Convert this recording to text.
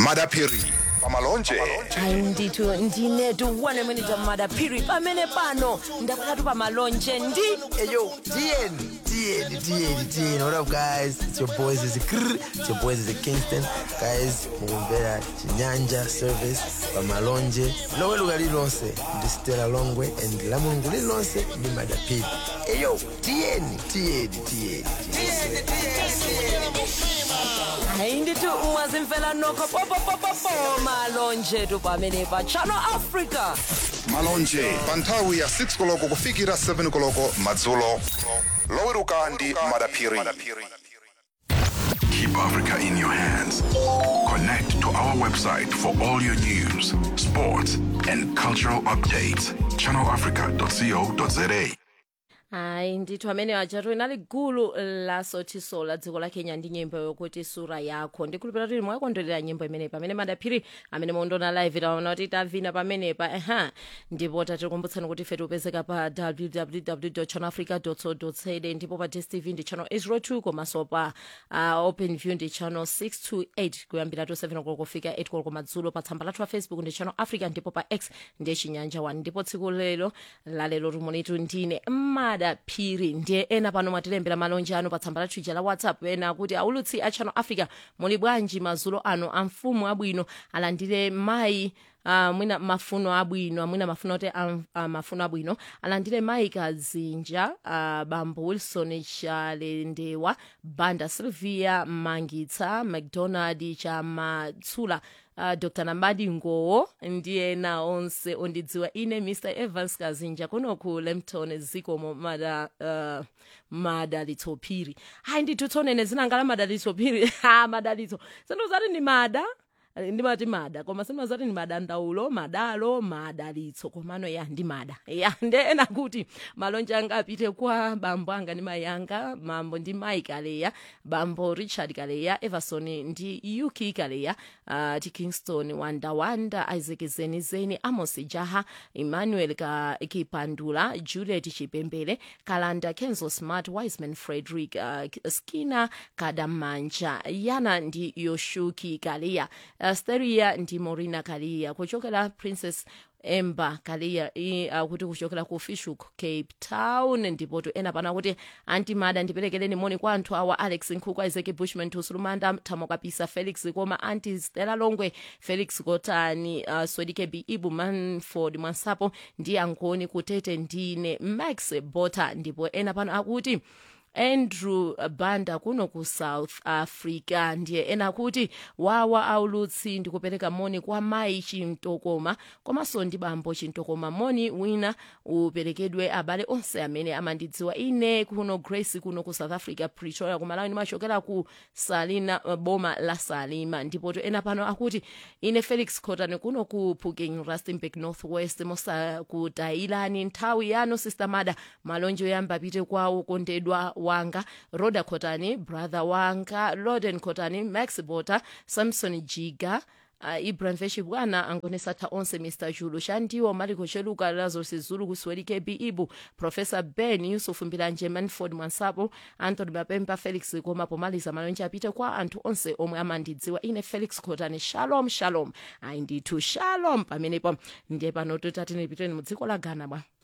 madapiri pamalonje hayi ndithu ndinetu one minute madaphiri pamene pano ndakhalatu pamalonje ndi Hey yo, TN, TN, TN, TN. What up, guys? It's your boys. It's Krr. It's your boys. It's Kingston. Guys, mukumbera chinyanja service pamalonje lowe luka lilonse ndi stela longwe and la mulungu lilonse ndi madapiri Hey yo, TN, TN, TN, TN. hayi ndithu mwazimfela nokho popopopopo malonje tu pamene pa channel africa malonje pa nthawi ya 6 koloko kufikira 7 koloko madzulo loweruka ndi madapiri Keep Africa in your hands. Connect to our website for all your news, sports, and cultural updates. ChannelAfrica.co.za. hayi ndithu amene ajatu inali gulu la sotiso la dziko la kenya ndi nyimbo yokuti sura yako ndikhulupira kuti mwakondwerera nyimbo imeneyi pamene madaphiri amene mondona live taona kuti tavina pamenepa eha ndipo tatikumbutsani kuti ife tipezeka pa www channelafrica co za ndipo pa dstv ndi channel 802 komanso pa uh, open view ndi channel 628 kuyambira to 7 koloko kufika 8 koloko madzulo pa tsamba lathu la facebook ndi channel africa ndipo pa x ndi chinyanja 1 ndipo tsiku lero lalero tumonitu ndine madaphiri ndiye ena pano mwatilembera malonje anu pa tsamba lathu ija la whatsapp ena kuti aulutsi a channel africa muli bwanji madzulo ano a mfumu abwino alandire mayi Uh, mwina mafuno abwino amwina mafuno oti um, uh, mafuno abwino alandire mayi kazinja uh, bambo wilson chalendewa banda sylvia mangitsa mcdonald chamatsula uh, dr nambadi ngowo ndi ena onse ondidziwa ine mr evans kazinja kuno ku lempton zikomo mada uh, madalitso phiri hayi ndithu tsonene zinangala madalitso phiri ha madalitso sindozati ni mada ndimati mada koma simazati ni madandaulo madalo madalitso komano ya ndi mada ya nde ena kuti malonje anga apite kwa bambo anga ndi mayi anga mambo ndi mayi kaleya bambo richard kaleya everson ndi uk kaleya uh, ti kingston wandawanda isaac zenizeni amos jaha emmanuel ka kipandula juliet chipembele kalanda kenzo smart wiseman frederick uh, skina kadamanja yana ndi yoshuki kaleya uh, steria ndi morina kaleya kuchokera princess emba kaleya uh, kuti kuchokera ku fishhook cape town ndipo to ena pana kuti antimada ndiperekereni moni kwa anthu awa alex nkhuku isaac bushman tusulumanda thamo kapisa felix koma anti stela longwe felix kotani uh, swedike b ibu manford mwansapo ndi angoni kutete ndine max bota ndipo ena pano akuti andrew banda kuno ku south africa ndiye ena kuti wawa aulutsi ndikupereka moni kwa mayi chimtokoma komanso ndi bambo chimtokoma moni wina uperekedwe abale onse amene amandidziwa ine kuno grace kuno ku south africa pretoria kumalawi ndimachokera ku salina uh, boma la salima ndipo to ena pano akuti ine felix cotton kuno ku puking rustenburg northwest mosa ku tailani nthawi yano sister mada malonje oyamba apite kwa ukondedwa wanga roda cotani brother wanga loden cotani max bota samson jiga Uh, ibrahim veshi bwana angonesatha onse mr julu shandiwo maliko cheluka lazarus zulu kuswelike b ibu professor ben yusuf mbilanje manford mwansapo anthony mapemba felix koma pomaliza malonje apite kwa anthu onse omwe amandidziwa ine felix cotani shalom shalom ayi ndithu shalom pamenepo ndiye pano totati nipiteni mu dziko la ghana bwa